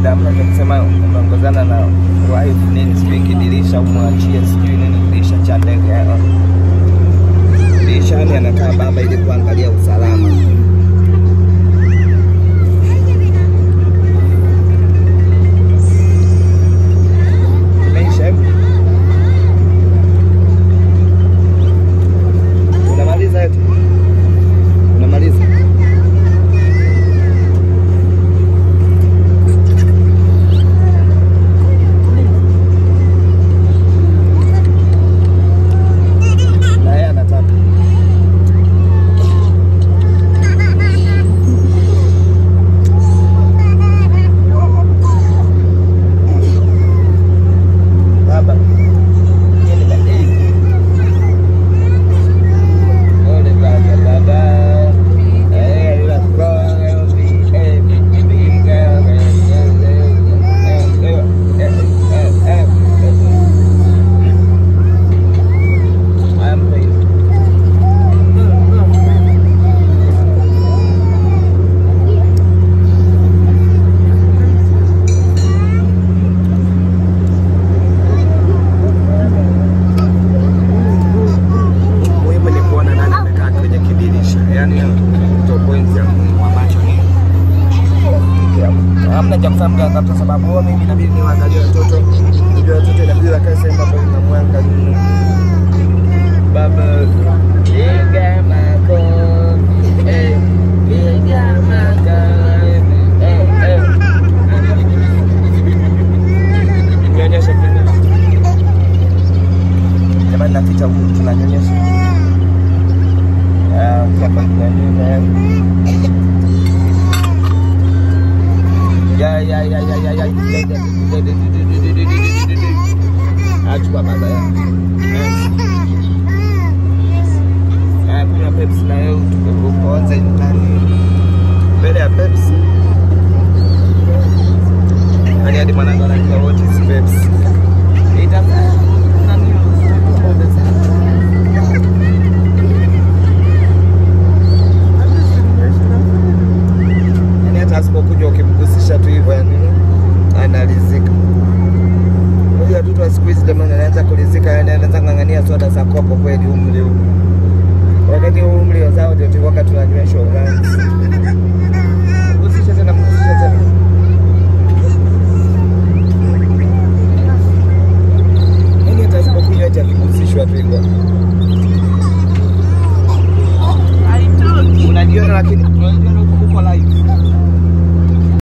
kawaida, hamna cha kusema umeongozana na wife nini, sijui kidirisha umwachie sijui nini kidirisha cha ndege. ah. Dirishani anakaa baba ili kuangalia usalama. Imeisha hivi? Unamaliza eti? Unamaliza? Na yeye anataka. Baba. Yeye ni badili. Ole baba baba. Eh, la koga ubi eh biga I'm pleased. muhimu ni kuona nani amekaa kwenye kidirisha, yani ndio point ya muhimu ambacho ni ya- hamna cha kufanya mganga, kwa sababu huwa mimi inabidi niwaangalie watoto, nijua watoto inabidi wakae sehemu ambayo inamwangalia baba piga makofi, eh, piga makofi, eh, eh. Nionyeshe kidogo. Jamani, naficha huku tunanyonyesha. Ah, hapa tunanyonyesha. Ya ya ya ya ya ya. Achukua baba ya. Ah, kunywa Pepsi na wewe upoanze ndani. Mbele ya Pepsi. Yaani hadi mwanangu anajua what is Pepsi. Itakuwa nani? Yaani hata asipokuja ukimgusisha tu hivyo yani analizika. Huyu watoto wa siku hizi jamani anaanza kulizika yani anaanza ng'ang'ania soda za kopo kweli umri huu. Wakati huu umri wazao ndio tulikuwa tunanyweshwa ulanzi.